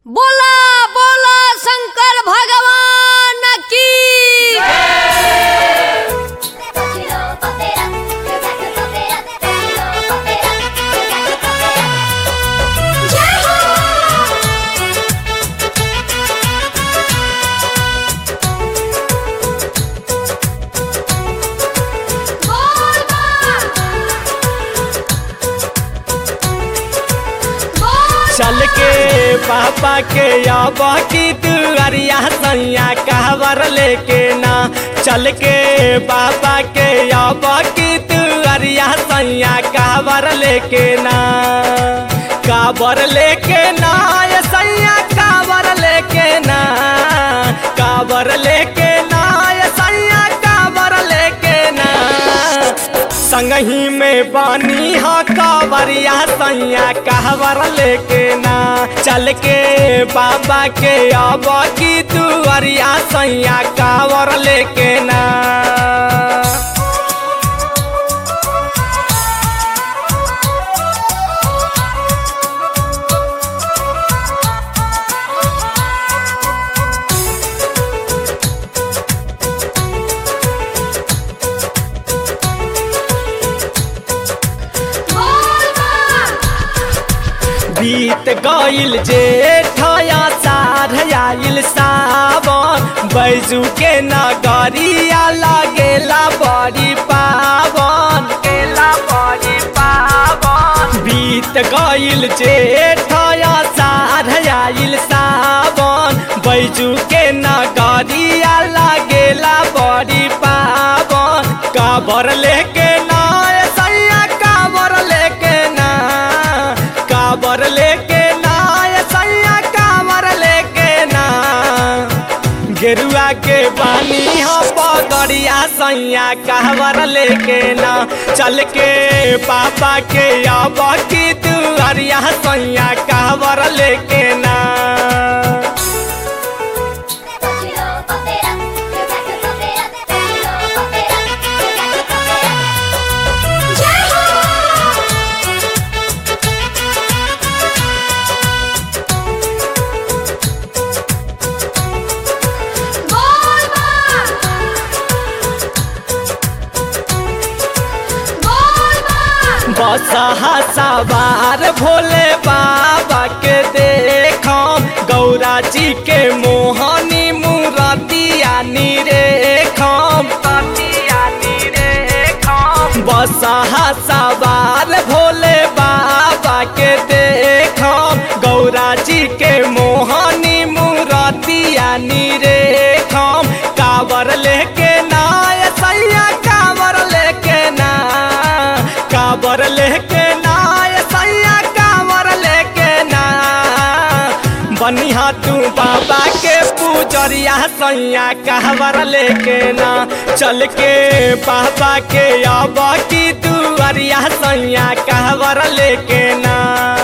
बोला बोला शंकर भगवान की Tiro papera, yo saco papera, tiro papera, yo saco papera. चल के पापा के अब की दुआरिया सैया कहवर लेके ना चल के पापा के अब की दुआरिया सैया कहवर लेके ना काबर लेके ना ये सैया काबर लेके ना काबर लेके ना ये सैया काबर लेके ना संगही में बानी हा कावरिया सैया कहवर लेके ना चल के बाबा के अब की दुआरिया सैया कावर लेके ना बीत गईल जेठया साढ़ आइल सावन बैजू के नगरिया लगेला बड़ी पावन केला बड़ी पावन बीत गईल जेठया साढ़ आइल सावन बैजू के नगरिया लगेला बड़ी पावन काबर लेके ना ए सैया काबर लेके ना काबर लेके ना ये सैया काबर लेके ना गेरुआ के पानी हो पगड़िया सैया काबर लेके ना चल के पापा के अब की दुआरिया सैया काबर लेके ना Tiro papera, yo saco papera, tiro papera, yo saco papera. बसहा सवार भोले बाबा के देखम गौरा जी के मोहनी मूरतिया निरेखम बसहा सवार भोले बाबा के देखम गौरा जी के मोहनी मूरतिया निरेखम कावर लेके ना ए सैया कावर लेके ना काबर लेके ना ए सैया काबर लेके ना बनिहा तू बाबा के पूजरिया सैया कहवर लेके ना चल के बाबा के अब की दुआरिया सैया कहवर लेके ना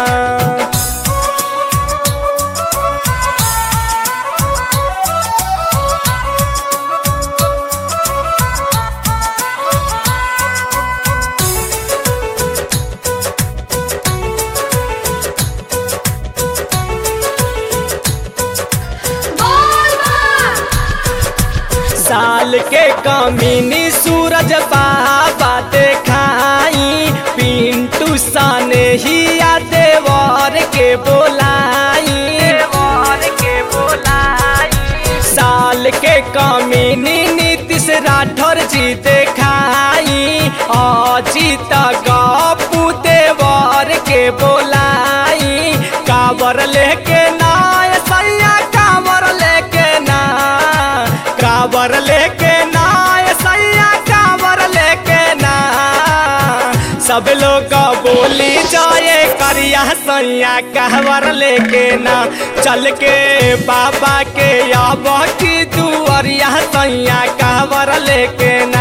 साल के कमीनी सूरज बाबा देखाई पिंटू साने हिया देवर के बोलाई देवर के बोलाई साल के कमीनी नीतीश राठौर जी देखाई अजीत गपू देवर के बोलाई काबर लेके ना ए सैया काबर लेके ना काबर लेके ना ए सैया काबर लेके ना सब लोग बोली जाए करिया सैया कहवर लेके ना चल के बाबा के अब की दुआरिया सैया कहवर लेके ना